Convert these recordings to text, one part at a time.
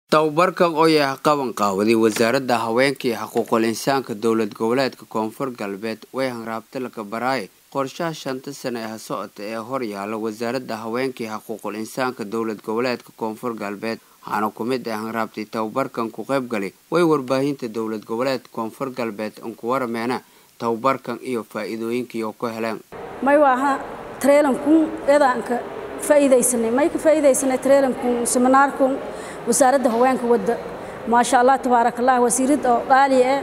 tababarkan oo yahay qaban qaawaday wasaaradda haweenka iyo xuquuqul insaanka dowlad goboleedka koonfur galbeed way hanraabta laka baraaye qorshaha shanta sane ee socota ee hor yaala wasaaradda haweenka iyo xuquuqul insaanka dowlad goboleedka koonfur galbeed waxaana ku mid ah hanraabtay tababarkan ku qayb galay way warbaahinta dowlad goboleedka koonfur galbeed unku warameena tababarkan iyo faa-iidooyinkii oo ku heleen may waaha trailankun eedaanka faa'iidaysanay may ka faa'iidaysanay trailankun seminaarkun wasaaradda haweenka wadda maasha allah tabaaraka allah wasiirad oo qaali ah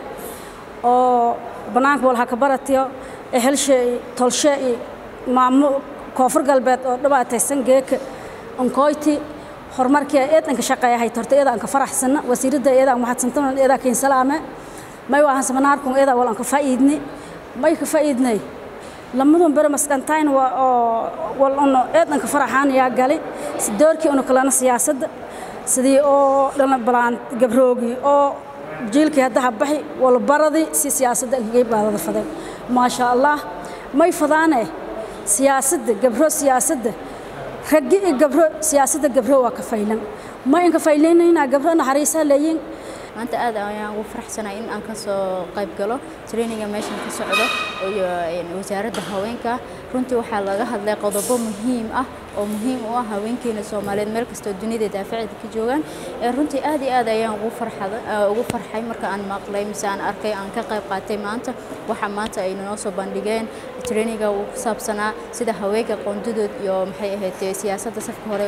oo bannaanka walha ka baratiyo ehelshe iyo tolshe iyo maamo koonfur galbeed oo dhibaataysan geeka onkoyti horumarkii eedanka shaqeeyahay torta eedaanka faraxsana wasiiradda eedaan mahadsantan eedaa kiin salaame may waahan seminaarkun eedaa walan ka faa'iidni may ka faa'iidnay lamadun bere maskantayn waa oo wal uno eedanka faraxaan yaa gali si doorkii unu kalena siyaasadda sidii oo dhalin balaan gabroogi oo jiilkii haddaha baxi walbaradii si siyaasadda inkagay baadada fadeen maasha allah may fadaane siyaasadda gabro siyaasadda raggi iyo gabro siyaasadda gabro waa ka faylan ma inka faylaynaynaa gabro naxariisaa leeyiin maanta aad ayaan ugu faraxsanahay in aan ka soo qayb galo traininga meeshan ka socdo iyo wasaaradda haweenka runtii waxaa laga hadlay qodobo muhiim ah oo muhiim u ah haweenkeena soomaaliyeed meel kastoo dunida daafaceeda ka joogaan runtii aad iyo aad ayaan ugu farxada ugu farxay marka aan maqlay mise aan arkay aan ka qayb qaatay maanta waxa maanta ay noo soo bandhigeen traininga uu ku saabsanaa sida haweenka qoondadood iyo maxay ahayd siyaasadda safka hore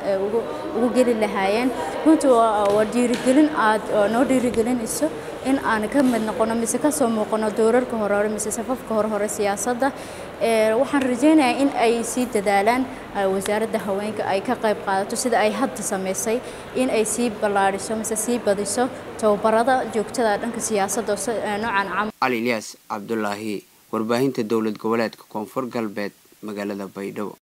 ugu geli lahaayeen runtii waa dhiirigelin aad noo dhiirigelinayso in aan ka mid noqono mise ka soo muuqano doorarka hore hore mise safafka hore hore siyaasadda waxaan rajaynayaa in ay sii dadaalaan wasaaradda haweenka ay ka qayb qaadato sida ay hadda samaysay in ay sii ballaadhiso mise sii badiso tababarada joogtada dhanka siyaasadda noocan camal cali ilyaas cabdulaahi warbaahinta dowlad goboleedka koonfur galbeed magaalada baydhabo